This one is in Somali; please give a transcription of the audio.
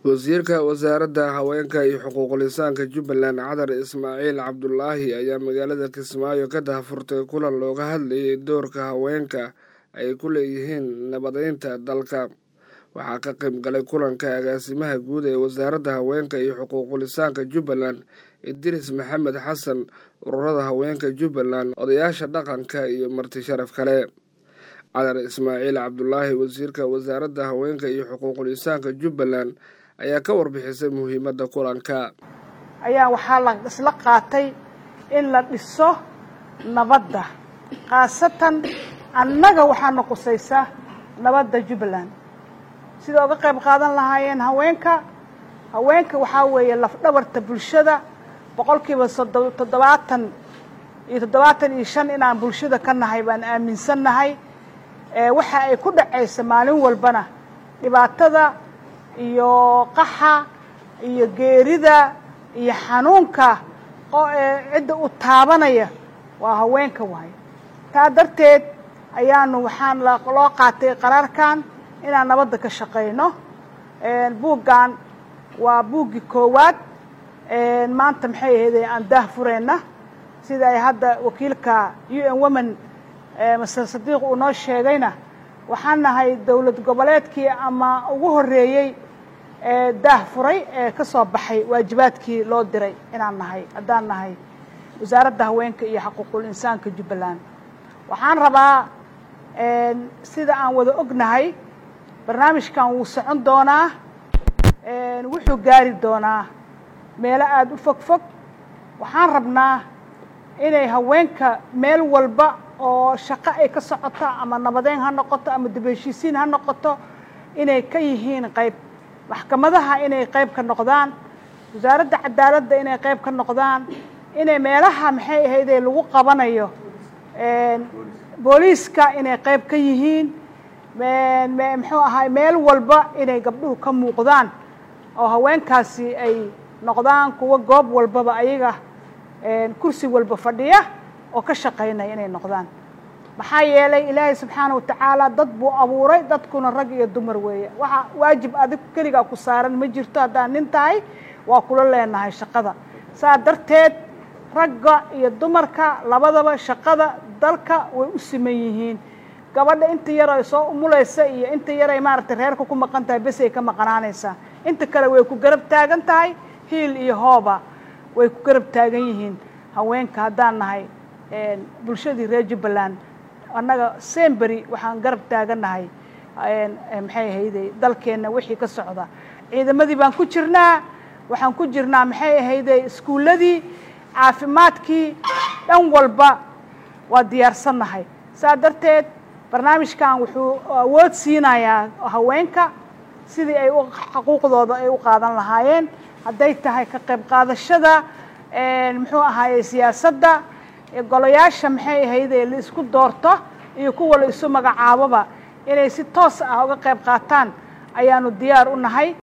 wasiirka wasaaradda haweenka iyo xuquuqul insaanka jubbaland cadar ismaaciil cabdulaahi ayaa magaalada kismaayo ka dahfurtay kulan looga hadlayay doorka haweenka ay ku leeyihiin nabadeynta dalka waxaa ka qayb galay kulanka agaasimaha guud ee wasaaradda haweenka iyo xuquuqul insaanka jubbaland idris maxamed xasan ururada haweenka jubbaland odayaasha dhaqanka iyo marti sharaf kale cadar ismaaciil cabdulaahi wasiirka wasaaradda haweenka iyo xuquuqul insaanka jubbaland ayaa ka warbixisay muhiimadda kulanka ayaa waxaa la isla qaatay in la dhiso nabadda khaasatan annaga waxaana qusaysaa nabadda jubbaland sida oga qayb qaadan lahaayeen haweenka haweenka waxaa weeye lafdhabarta bulshada boqol kiiba toddobaatan iyo toddobaatan iyo shan inaan bulshada ka nahay baan aaminsan nahay waxa ay ku dhacaysa maalin walbana dhibaatada iyo qaxa iyo geerida iyo xanuunka cidda u taabanaya waa haweenka waayo taa darteed ayaanu waxaan loo qaatay qaraarkan inaan nabadda ka shaqayno buuggan waa buuggii koowaad maanta maxay ahayde aan daah fureyna sida ay hadda wakiilka u n women master sadiiq uu noo sheegayna waxaan nahay dowlad goboleedkii ama ugu horreeyey ee daah furay ee ka soo baxay waajibaadkii loo diray inaan nahay haddaan nahay wasaaradda haweenka iyo xuquuqul insaanka jubbaland waxaan rabaa sida aan wada ognahay barnaamijkan wuu socon doonaa wuxuu gaari doonaa meelo aada u fog fog waxaan rabnaa inay haweenka meel walba oo shaqo ay ka socoto ama nabadeyn ha noqoto ama dibheshiisiin ha noqoto inay ka yihiin qayb maxkamadaha inay qayb ka noqdaan wasaaradda cadaaladda inay qayb ka noqdaan inay meelaha maxay ahaydee lagu qabanayo booliiska inay qayb ka yihiin muxuu ahaay meel walba inay gabdhuhu ka muuqdaan oo haweenkaasi ay noqdaan kuwa goob walbaba ayaga kursi walba fadhiya oo ka shaqaynaya inay noqdaan maxaa yeelay ilaahay subxaana wa tacaala dad buu abuuray dadkuna rag iyo dumar weeye waxa waajib adig keligaa ku saaran ma jirto haddaan nin tahay waa kula leenahay shaqada saa darteed ragga iyo dumarka labadaba shaqada dalka way u siman yihiin gabadha inta yar ay soo umulaysa iyo inta yar ay maaragtay reerka ku maqan tahay bes ay ka maqanaanaysaa inta kale way ku garab taagan tahay hiil iyo hooba way ku garab taagan yihiin haweenka haddaan nahay bulshadii reer jubbaland annaga sembery waxaan garab taagannahay maxay ahayde dalkeenna wixii ka socda ciidamadii baan ku jirnaa waxaan ku jirnaa maxay ahayde iskuulladii caafimaadkii dhan walba waa diyaarsannahay saa darteed barnaamijkan wuxuu awood siinayaa haweenka sidii ay xuquuqdooda ay u qaadan lahaayeen hadday tahay ka qayb qaadashada muxuu ahaaye siyaasadda golayaasha maxay ahayde la isku doorto iyo kuwa la isu magacaaboba inay si toos ah uga qayb qaataan ayaanu diyaar u nahay